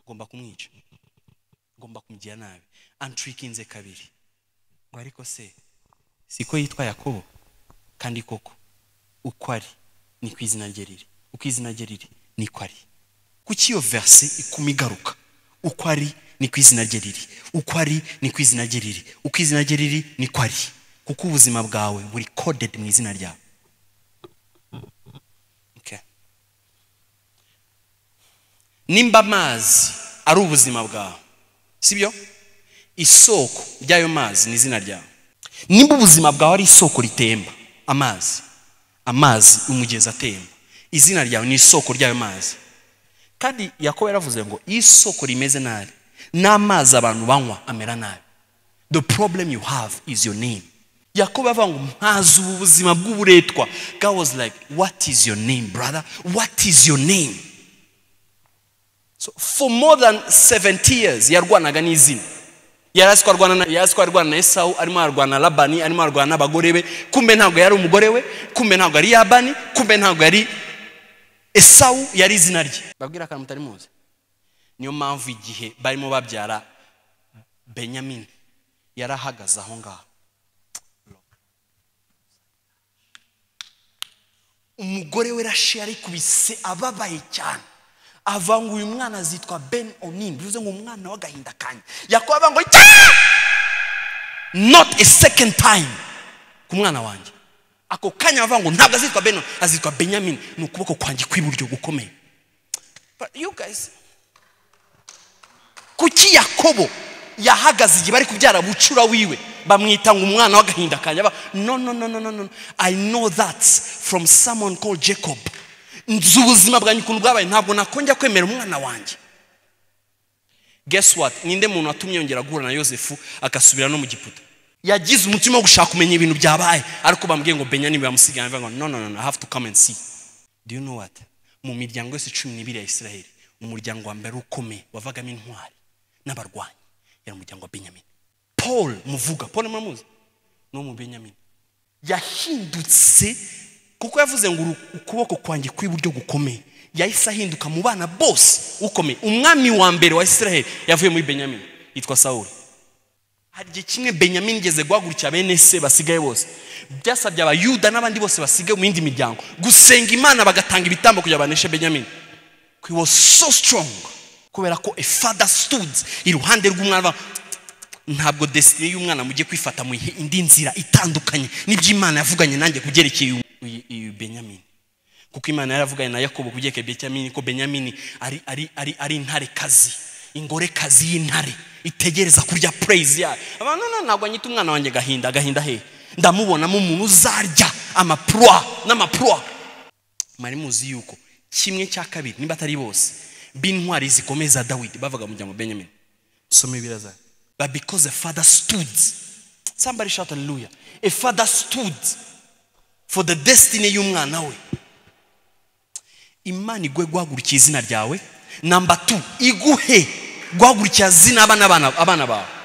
ugomba kumwica ugomba kumugira nabi anturikinze kabiri ngo ariko se siko yitwa yakobo kandi koko uko ari ni ku izina rye riri uko izina rye riri ni ko ari kuki iyo verse ikuma igaruka uko ari ni ku izina rye riri uko ari ni ku izina rye riri uko izina rye riri ni ko ari kuko ubuzima bwawe buri coded mu izina ryawe Okay. nimba amazi ari ubuzima bwawe sibyo isoko ry'ayo mazi ni izina ryawe nimba ubuzima bwawe ari isoko ritemba amazi amazi umugezi atemba izina ryawe ni isoko ry'ayo mazi kandi yakobo yaravuze ngo iyo isoko rimeze nabi n'amazi abantu banywa amera nabi the problem you have is your name yakobo yavuga ngo mpazi ubu buzima bw'uburetwa god was like what is your name brother what is your name so for more than 70 years yarwanaga n'izina yaraziko arwana na yaraziko arwana na Esau arimo arwana na Labani arimo arwana n'abagore be kumbe ntabwo yari umugore we kumbe ntabwo yari Labani kumbe ntabwo yari Esau yari izina rye babwira akantu mutari muzi niyo mpamvu igihe barimo babyara Benjamin yarahagaze aho ngaho umugore we rashi yarikubise ababaye cyane ava ngo uyu mwana azitwa ben onin bivuze ngo umwana w'agahinda kanjye yakobo avuga ngo cya not a second time ku mwana wanjye ako kanya bavuga ngo ntabwo azitwa ben onin azitwa benjamin ni ukuboko kwanjye kw'iburyo gukomeye But you guys kuki yakobo yahagaze igihe bari kubyara bucura wiwe bamwita ngo umwana w'agahinda kanjye aba no no no no no no i know that from someone called jacob nzi ubuzima bwanjye ukuntu bwabaye ntabwo nakongera kwemera umwana wanjye guess what ninde muntu watumye yongera guhura na yosefu agasubira no mu giputa yagize umutima wo gushaka kumenya ibintu byabaye ariko bambwiye ngo benya niba yamusigaye ngo no no no i have to come and see do you know what mu miryango yose cumi n'ibiri ya israheli umuryango wa mbere ukomeye wavagamo intwari n'abarwanyi yari umuryango wa benyamin paul muvuga paul muramuzi ni umu benyamin yahindutse kuko yavuze ngo ukuboko kwanjye kw'iburyo gukomeye yahise ahinduka mu bana bose ukomeye umwami wa mbere wa israheli yavuye muri benyamin yitwa sawuri hari igihe kimwe benyamin igeze guhagurukira bene se basigaye bose byasabye abayuda n'abandi bose basigaye mu yindi miryango gusenga imana bagatanga ibitambo kugira baneshe benyamin he was so strong kubera ko a father stood iruhande rw'umwana ntabwo desitini y'umwana mugiye kwifata mu indi nzira itandukanye n'iby'imana yavuganye nanjye kubyerekeye uyu benyamini kuko imana yaravuganye na yakobo kubyerekeye benyamini ko benyamini ari ari ari ari intarekazi ingorekazi y'intare itegereza kurya pureyizi yayo abantu ntabwo anyita umwana wanjye gahinda gahinda he ndamubonamo umuntu uzarya amapurwa n'amapurwa mwari muzi yuko kimwe cya kabiri niba atari bose b'intwari zikomeza dawidi bavuga mu muryango benyamini nsome ibiraza but because a father stood somebody shout hallelujah a father stood for the destiny y'umwana we imana igwe guhagurukira izina ryawe namba tu iguhe guhagurukira zina abana bawe